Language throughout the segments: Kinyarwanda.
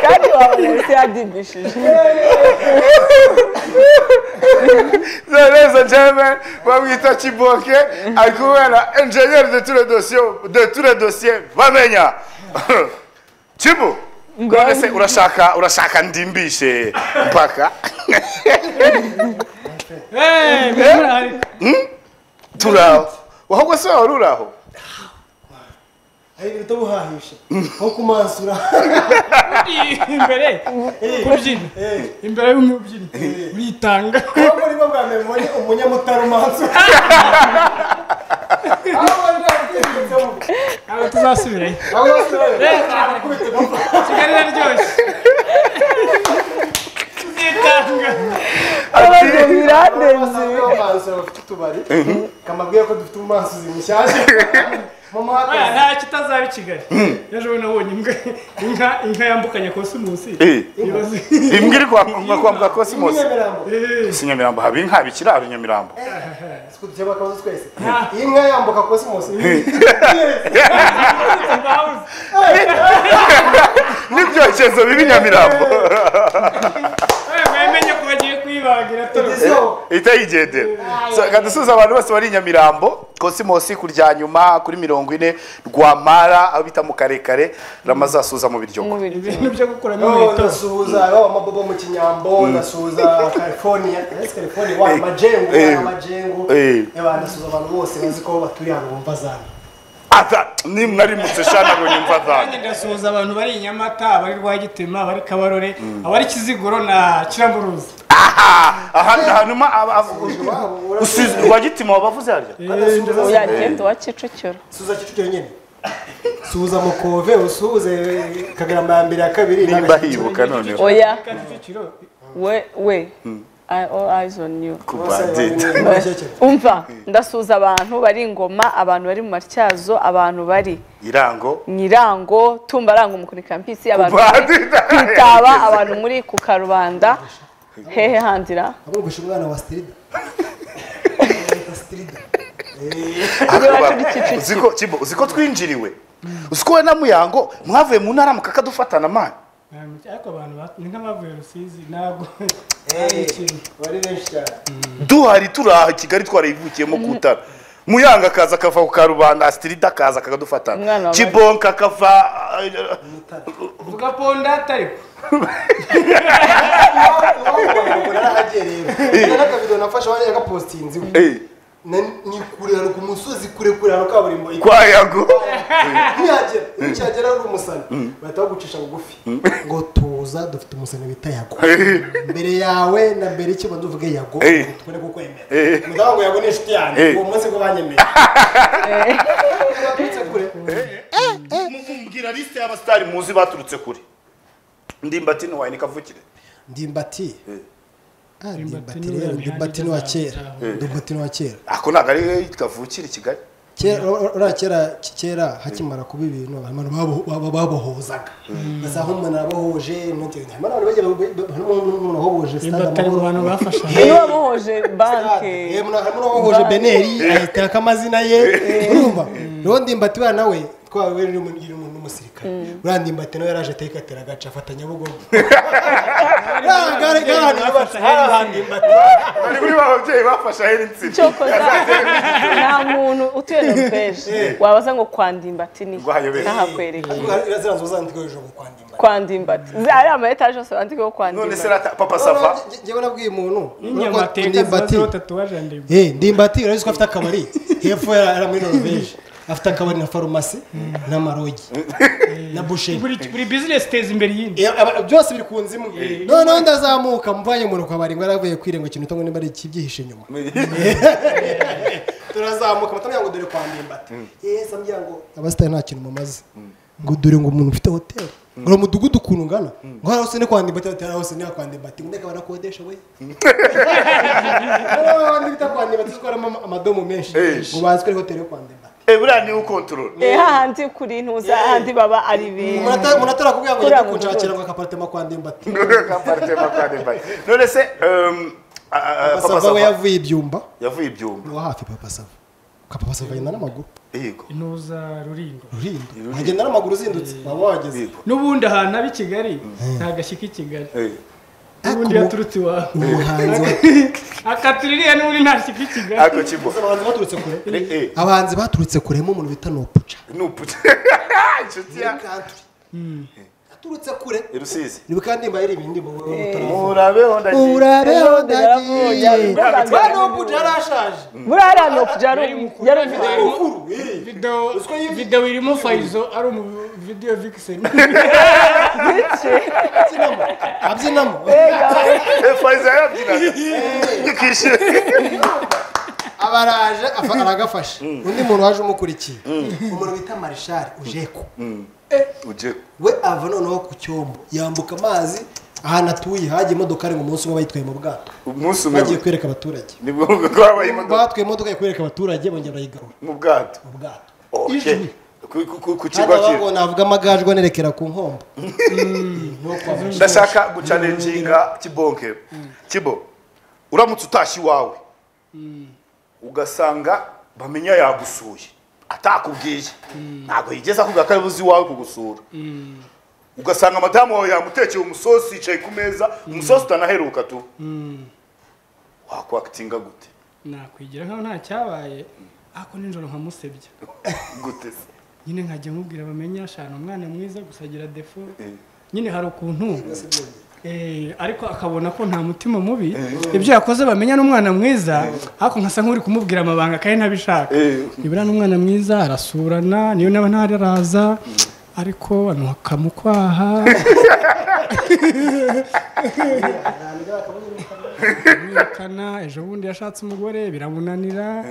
Kandi wawe ese yagigishije Ladies and gentlemen, bamwita Kiboke ari kumwe na engineer de tous les dossiers de tous les dossiers bamenya Kibu none se urashaka urashaka ndimbishe mpaka turaho wahubwo se wari uraho hari ibintu buhahishe nko kumansura imbere kubyina imbere y'umubyinnyi uritanga ahubwo nibwo bwa mbere mbonye umunyamutara umansura ahubwo nta bwirinzemo aba tuzasubirayo amasura kigali iraryoshye uzitanga ntabwo birandenze y'amansura bafite utubari kamabwiye ko dufite umansuzi mushyashya mama Oya, hakazi nta kitazaba i kigali ejo bundi nabonye imbwa inka inka yambukanya kosimusi Eh. ibibazo imbwa iri kwambuka kwambuka Cosmos inyemirambo si Nyamirambo haba inka haba ikiraro Nyamirambo twudukeba akabazo twese iyi nka yambuka kosimusi mbabuze n'ibyokezo bibi Nyamirambo Oya, mwamenye ko bagiye kuyibagira torose izo itayigendera reka dusuze abantu bose bari i nyamirambo kosimosi kurya nyuma kuri mirongo ine rwamara aho bita mu karekare ramaze asuza mu biryogo ibintu byo gukuramo No, inkweto nasuhuza aba mabobo mu kinyambo nasuhuza california yes california wa majengo Eh. wa majengo Eh. yaba nasuhuza abantu bose bazi ko baturiye ahantu bumva zana ata ni mwarimutse shana ngo nyumva Nanjye zana ndasuhuza abantu bari i Nyamata abari Rwagitima abari Kabarore abari Kiziguro na Kiramburuzi ahandi hantu ma aba- aba- usize rwagitima wabavuze harya nasuhuza yagenda uwa kicukiro suhuza kicukiro nyine suhuza mukove usuhuze kagarama ya mbere ya kabiri nimba hibuka noneho oya Kicukiro we we I- all eyes on you ku bandidi umva ndasuhuza abantu bari ingoma abantu bari mu matyazo abantu bari irango nyirango tumba rango mukuri kampisi abantu bari bandidi kwitaba abantu muri ku karubanda hehe handira agumvisha umwana wa strida Leta strida uzi ko Kibo, uzi ko twinjiriwe uzi ko we na muyango mwavuye mu ntara mukakadufatana mani ariko abantu ba- ni nk'abavuye Rusizi ntabwo bari benshi cyane duhari turaha kigali twarayivukiyemo kutara muyanga akaza akava ku karubanda asitirida Umwana akaza akakadufatana wa kibonka akava eh, uvuga ponda atariko iwabo narahagiye rero n'akabido nafashe wajya agapositinzi we eh, Na- ni kure hano ku musozi kure kure hano kaburimbo kwa yago ntiyagera ntiyagera ari umusana bahita bagucisha bugufi ngo tuza dufite umusana bita yago Eh, mbere yawe na mbere iki bantu uvuge yago Eh. ngo tubone kukwemera Eh. mudamu ngo yago ni inshuti yanjye Eh. uwo munsi bwo banyemeye baturutse kure mumbwira liste y'abasitari muzi baturutse kure ndimbati ntiwayine kavukire ndimbati Ah, ndimbati ni rero wa ndimbati ni wa kera ndimbati ni wa kera ako ntabwo ari kavukire i kigali kera uriya kera kera hakimara kuba ibintu abantu babo- baba- babohozaga basa nk'umuntu arabohoje inoti- harimo n'abantu bagiye bab- harimo n'umuntu wabohoje stade batari mu bantu amahoro bafasha niyo wamuhoje banke Eh, muna- harimo n'uwabohoje beneri ahitako amazina ye urumva rero ndimbati uriya nawe twawe rero ni umu- ni umu- ni umusirikare uriya ndimbati nawe yaraje ateka atera agaca afata nyabugogo Ah, gare- gare ahantu yubatse, hari ahantu ndimbati ari kuri ba babyeyi bafashe ahera insina cyokoza nta muntu utuye noruveje wabaza ngo kwandimbati ni Ngo hayobere. ntahakwereka ziriya zo zandikaho hejuru ngo kwa ndimbati kwandimbati ari ama etaje yose bandikaho none kwandimbati se rata papa sava njyewe nabwiye umuntu n'inyamateka ndimbati zibazeho tatuwaje ndende Eh, ndimbati urabizi ko afite akabari hepfo yari ari muri Norvège afite akabari na farumasi n'amarogi na busheri buri buri business iteza imbere iyindi Eh, aba- byose biri ku nzu imwe noneho ndazamuka mvanye umuntu ku kabari ngo yaravuye kwirenga ikintu utongo nimba ari ikibyihishe inyuma turazamuka batamenya ngo dore kwa ndimbati yeza myango abasitari nta kintu mumaze ngo dore ngo umuntu ufite hoteli ngo umudugudu ukuntu ungana ngo hariya hose ni kwa ndimbati hoteli hose ni kwa ndimbati ngo ndeka barakodesha we hariya abandi bita kwa ndimbati zikoramo ama- amadomo menshi Eh. ngo bazi ko ari hoteli yo kwa ndimbati Eh, buriya niwe ukontorora eh hahandi kuri ntuza hahandi baba ari benshi Umuntu ata- umuntu atarakubwira ngo Kuriya njya kunshakira ngo akaparitema kwa ndimbati none se em, ah, ah, papa basava we sava yavuye ibyumba yavuye ibyumba ni uwa hafi papa sava kapapa akagenda n'amaguru yego intuza rulindo rurindo Rurindo. agenda n'amaguru uzindutse waba wahageze yego n'ubundi ahantu abi kigali ntagashyika i kigali Eh, n'ubundi Ako- yaturutse iwawe umuhanzi wa- akatuririye n'ubundi ntashyika i kigali ako kibo abahanzi baturutse kure Eh, eh, abahanzi baturutse kuremo umuntu bita nopuca nupute inshuti muri ya country aturutse kure I rusizi niba kandi mba yari ibindi mu butaramo murabeho ndagiye urabeho ndagiye. ndagiye ba nopuca yarashaje muri ariya nopuja yari umukuru ari mukuru eh. video Uziko yibye- video irimo fayizo ari umu video vixen abyinamo abyinamo fariza yabyinaga nyikishyure aba araje afa- aragafashe undi muntu waje umukurikiye umuntu bita marishari ujeko ujye we ava noneho ku cyombo yambuka amazi ahantu atuye hajya imodoka ari mu munsi umwe bayitwaye mu bwato umunsi umwe bagiye kwereka abaturage nibwo ko habaye imodoka batwaye imodoka yo kwereka abaturage bongera bayigarura mu bwato mu bwato Okay. Ku- ku- ku- ku kigo kandi abavuga kiri ngo navuga amagajwe anerekera ku nkombo no kwa Marshal. ndashaka gucalenjinga kibonke kibo uramutse utashye iwawe ugasanga bamenya yagusuye atakubwiye ntabwo yigeze akubwira ko abuze iwawe kugusura ugasanga madamu wawe yamutekeye umusosi yicaye ku meza umusosi utanaheruka tu wakwakitinga gute nakwigira nkaho nta cyabaye ako nijoro nkamusebya gute se? nyine nkajya nkubwira bamenye ashana umwana mwiza gusa agira defo Eh. nyine hari ukuntu eh, ariko akabona ko nta mutima mubi ibyo yakoze bamenya n'umwana mwiza ariko nkasa nk'uri kumubwira amabanga kandi ntabishaka Eh. nibura n'umwana mwiza arasurana niyo naba ntaraza ariko akamukwaha kumwirukana ejo bundi yashatse umugore biramunanira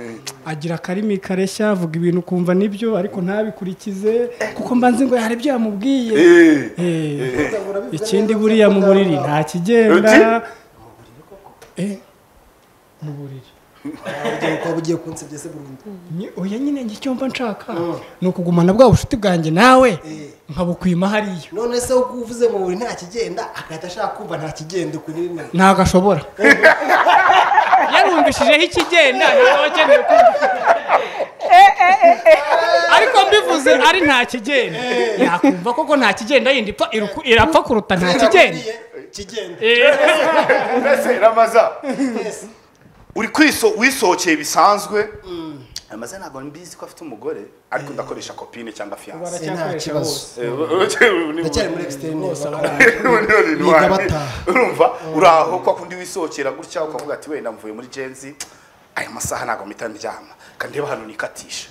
agira akarimi kareshya avuga ibintu ukumva nibyo ariko ntabikurikize kuko mba nzi ngo hari ibyo yamubwiye Eh. Eh, ikindi buriya mu buriri nta kigenda Eh, mu buriri Ugiye kwa bugiye kunsebye se burundu Ni- oya nyine njye icyo mba nshaka ni ukugumana bwa bucuti bwanjye nawe Eh. nkabukwima hariya none se uko uvuze mu buri nta kigenda agahita ashaka kumva nta kigenda ukunyirina ntago ashobora yarumvishijeho ikigenda ntabwo aba akeneye kumva ariko mbivuze ari nta kigenda yakumva koko nta kigenda yindi ipfa- iruku- irapfa kuruta nta kigenda kigenda Eh. mbese ramaza Yes. uri kwiso wisohokeye bisanzwe amaze ntabwo mbizi ko afite umugore ariko ndakoresha kopine cyangwa fiyanse nta baracyakoresha kibazo bose. ndacyari muri externe Biga bataha. urumva uraho kwa kundi wisohokera gutya ukavuga ati wenda mvuye muri jenzi aya masaha ntabwo mpita ndyama kandi reba hano nikatisha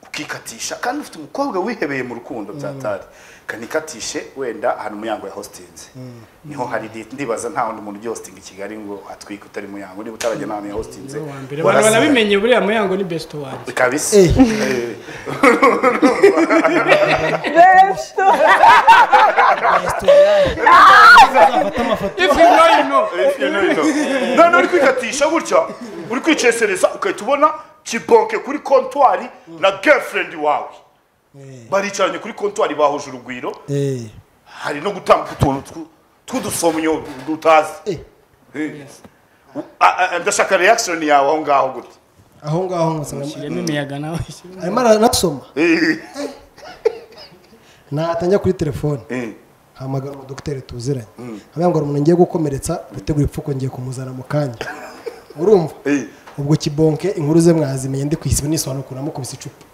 ukikatisha kandi ufite umukobwa wihebeye mu rukundo byatari kandi ikatishe wenda ahantu umuryango ya hostinze niho hari date ndibaza nta wundi muntu ugiye hostinga i kigali ngo atwike utari muyango niba utarajya n'ahantu ya hostinze Wa mbere abantu banabimenye buriya muyango ni best wanjye kabisa Eh. Eh. if you know you know If you know, you know. none uri kwikatisha gutya uri kwicesereza ugahita ubona kibonke kuri kontwari na girlfriend wawe baricaranye kuri kontwari bahuje urugwiro Eh. hari no gutambuka utuntu tw- tw'udusomyo dutazi Eh. Eh. U- a- a- ndashaka reaction yawe aho ngaho gute aho ngaho nkasanga yeme imiyaga nawe arimo aranasoma Eh, natanjya kuri telefone eh. hamagara umudogiteri tuziranye amubwira ngo hari umuntu ngiye gukomeretsa gutegura ipfuko ngiye kumuzana mu kanya urumva Eh. ubwo kibonke inkuru ze mwazimenye ndi kwisiba nisobanukura namukubise icupa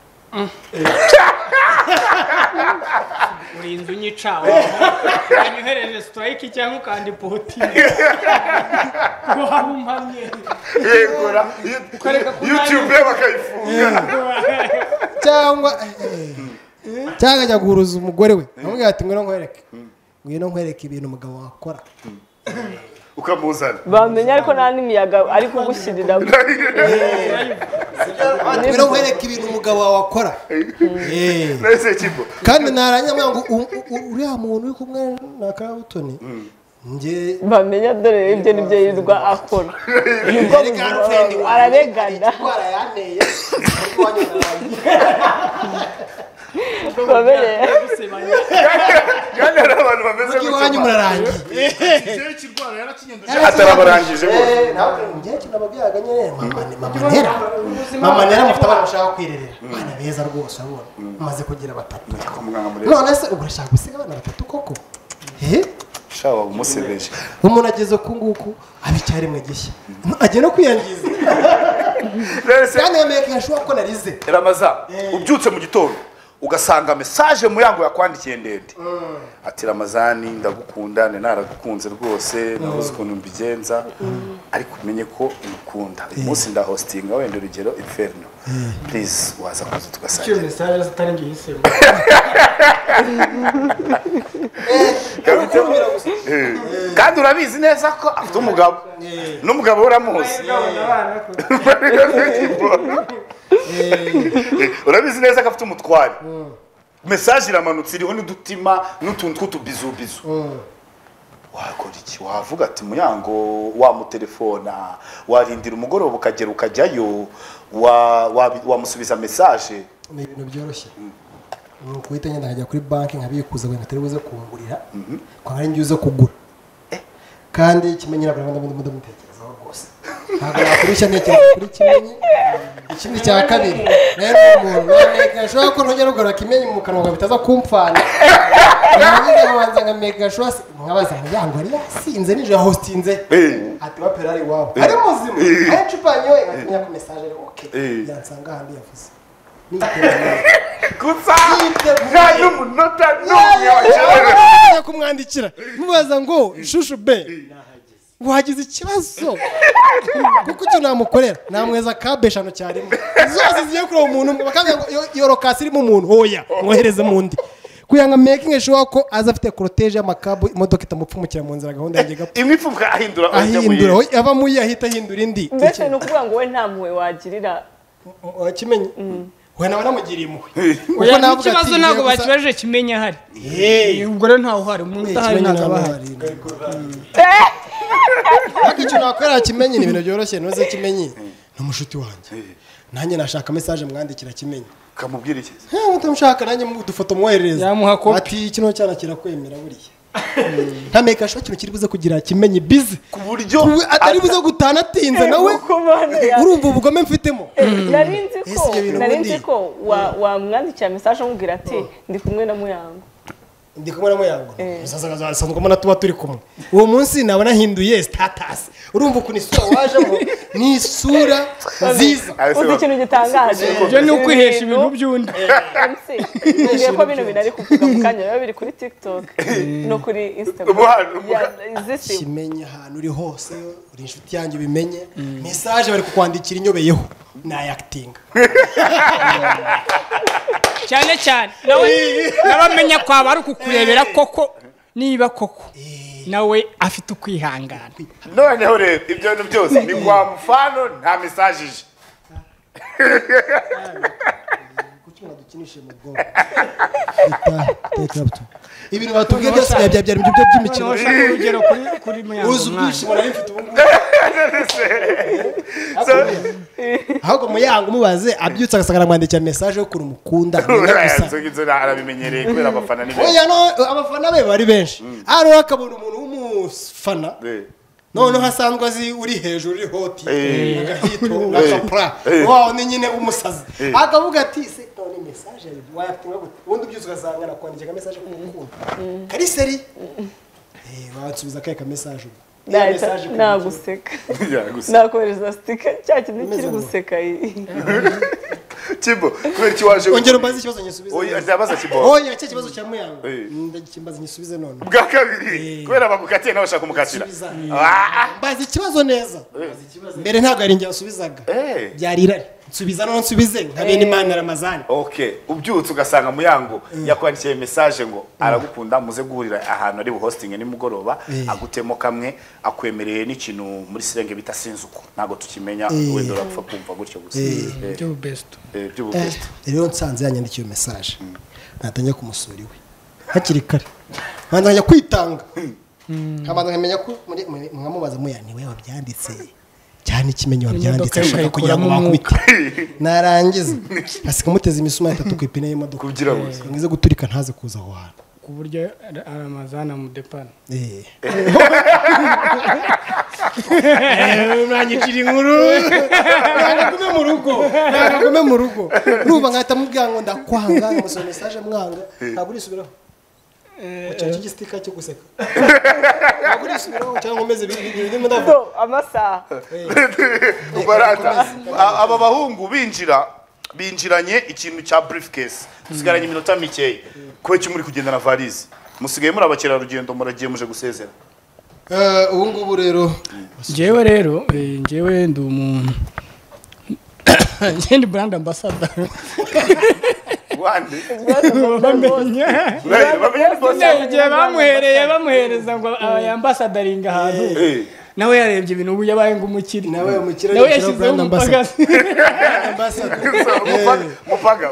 uri inzu nyicawe ukanyohereje strike cyangwa ukandi poti ngo habe umpamye yegura Ukareka kunabi. youtube ye bakayifunga cyangwa eh, cyangwa ajya guhuruza umugore we amubwira ati ngwino nkwereke ngwino nkwereke ibintu umugabo wakora ukamuzana bamenya ariko nta n'imiyaga ari kugushyirira Ati, ngwino nkwereke ibintu umugabo wawe akora Eh. nahise kigo kandi narangira ngo u- u- u- uriya muntu uri kumwe na karabutoni njye bamenya dore ibyo nibyo yirirwa akora nibwo buzima ararengana indwara yanteye ariko wanyura narangiye. babereye kandi hari abantu bameze iwanyu murarangiye Ikirere kirwara yarakinyendeje. atarabarangije bose ngewe nababwiraga nyine mama ni mama ntera mama ntera mufite abana bashaka kwirerera abana beza rwose urabona umaze kugira batatu umwana murezi. none se ubu urashaka gusiga abana batatu koko ehe shawa umusebeje umuntu ageze uku nguku aba icyari mu gishya ajya no kwiyangiza rero se kandi yemeye kuyashobora ko narize ramaza ubyutse mu gitondo ugasanga mesaje muyango yakwandikiye ndende ati ramazani ndagukunda ni naragukunze rwose nabuze ukuntu mbigenza ariko umenye ko ngukunda uyu munsi ndahositinga wenda urugero inferno please waza kuza iyo tugasangira mesaje zitari ngiyi isimu Eh. kandi urabizi neza ko afite umugabo n'umugabo we uramuzi urabizi neza ko afite umutware mesaje iramanutse iriho n'udutima n'utuntu tw'utubizubizu wakora iki wavuga ati muyango wamutelefona warindira umugoroba ukagera ukajyayo wa- wabi- wamusubiza mesaje ni ibintu byoroshye ni ukuhita nyine nkajya kuri banki nkabikuza ngo atari buze kungurira kwa ari njye uze kugura kandi kimenyi ntabwo nabona undi mutekerezaho rwose ntabwo nakurushya ntekereza kuri kimenyi ikindi cya kabiri rero uwo muntu wameka ashobora ko ntujya rugura kimenyi mu kanwa ngo bitaza kumpfana nanjye nkabanza nkameka ashobora nkabaza muryango yari yasinze nijoro yahostinze Eh. ati wa perari iwabo ari muzima ari icupa yanyoye nkamenya ko mesaje ari oke Eh. yansanga ahandi yavuze n'iterambere gusa Yiteguye. nta n'umunota n'umwe wakenewe Yaje kumwandikira mubaza ngo shushu be wagize ikibazo kuko icyo namukorera namweza kabe eshanu cyarimwe zose zigiye kureba umuntu umwe, bakavuga ngo "Yo- iyo rokasi irimo umuntu hoya mwohereze mu ndi kugira ngo mekinge shuwa ko aza afite koroteje y'amakabu imodoka itamupfumukira mu nzira gahunda yanjye gapfa imwe ipfumuka ahindura ahita mu ahindura yindi. hoya, ava muri iyo ahita ahindura indi mbese ni ukuvuga ngo we nta mpuhwe wagirira kimenyi we nawe namugiriye impuhwe Kuko oya navuga ati, n'ikibazo "Ngiye ntabwo gusa- bakibajije kimenya ahari Hey. ubwo rero ntawe uhari umuntu udahari Kimenyi ntabwo aba nawe ahari hari inda. ariko icyo nakorera kimenyi ni ibintu byoroshye ntuze kimenyi ni umushuti wanjye nanjye nashaka mesaje mwandikira kimenyi kamubwira iki mutamushaka nanjye mu dufoto mwoherereza Yamuha kopi. ati kino cyana kirakwemera buriya ntameka ashobora ikintu kiri buze kugira kimenyi bizi ku buryo Ubu atari buze gutana atinze nawe urumva ubugome mfitemo nari nzi ko Ese ibyo bintu nari ubundi- nzi ko wa- wamwandikira mesaje umubwira ati ndi kumwe na muyango ndi kumwe na muyango sanzwamo na tuba turi kumwe uwo munsi naba nahinduye sitatasi urumva ukuntu isura wajemo ni isura nziza uzi ikintu gitangaje ibyo ni ukwihesha ibintu Ibintu- by'undi MC, mbwiye ko bino bintu ari kuvuga mu kanya biba biri kuri tiktok no kuri instagram Ubu hano, ubu Ya, hano. izisimu. kimenye ahantu uri hose uri inshuti yanjye ubimenye mesaje bari kukwandikira inyobeyeho nayakitinga cyane cyane nawe n'abamenya kwaba ari ukukurebera koko niba koko nawe afite ukwihangana noneho rero ibyo bintu byose ni kwa mufano nta mesaje ije kuki mwadukinishe mu bwonko ibintu batubwiye byose byaba byari ibyo by'imikino noneho ushaka urugero kuri kuri muyango uzi mwana ubwishimo nari mfite ubu ngubu ahubwo muyango umubaze abyutse agasanga aramwandikira mesaje yo ukuntu umukunda mwenda gusa inzoga inzu arabimenyereye kubera abafana ni benshi oya no abafana be bari benshi hano akabona umuntu w'umufana Eh. noneho asanzwe azi uri hejuru uri hoti Eh. agahito n'agapura Eh. wawo ni nyine umusazi akavuga ati se none mesaje wayafite nka gute ubundi ubyutse ugasanga nakwandikira mesaje k'umukunda kari seri Eh, wansubiza akahe ka mesaje ubu Niyo Nahita- mesaje ku mukunda. naguseka Ya, gusa nakohereza sitika cya kintu Umeze kiri nka- guseka iyi. kibo kubera iki waje ongera umbaze ikibazo nyisubize oya neza. ndabaza kibo oya cya kibazo cya muyango Eh. ndagikimbaza nyisubize none bwa kabiri kubera bagukatiye nawe ushaka kumukatira Subiza. Ah, ah. mbaza ikibazo neza mbere ntabwo yari njye wasubizaga Eh. byari irari nsubiza none nsubize nka bene imana ramazani okay ubyutse ugasanga muyango yakwandikiye mesaje ngo aragukunda muze guhurira ahantu ari buhostinge nimugoroba Eh. agutemo kamwe akwemereye n'ikintu muri sirenge bita sinzuko ntabwo tukimenya Eh. wenda urapfa kumva gutyo gusa Eh, byo best eh, by'ubukristo rero nsanze yanyandikiye mesaje natangira kumusura iwe hakiri kare nkabanza nkajya kwitanga nkabanza nkamenya ko muri- muri- mwamubaza muya niwe wabyanditse cyane ikimenyi Imodoka wabyanditse ashaka kugira ngo ikayikuramo bakubite narangiza asiga amuteza imisuma itatu ku ipine y'imodoka kugira ngo ngo ize guturika ntaze kuza aho hantu ku buryo ara- aramazana mudepana mwanyicira inkuru ntagume mu rugo ntagume mu rugo nuba nkahita mubwira ngo ndakwanga nkamusoma mesaje mwanga ntabwo urisubiraho ucaca igistika cyo guseka ntabwo urisubiraho cyangwa umeze ibintu ndavuga Do, amasaha barata aba bahungu binjira binjiranye ikintu cya briefcase dusigaranye iminota mikeya kubera iki muri kugenda na valise musigaye muri abakerarugendo muragiye muje gusezera ubu ngubu rero njyewe rero eh, njyewe ndi umuntu njyewe ndi brand ambassador wande bamenya bamenya ni bose igihe bamuhereye bamuhereza ngo aba yambasadaringa ahantu Eh, nawe yarebye ibintu ubu yabaye ng'umukire nawe umukire nawe yashyizeho umupaka mupaga mupaga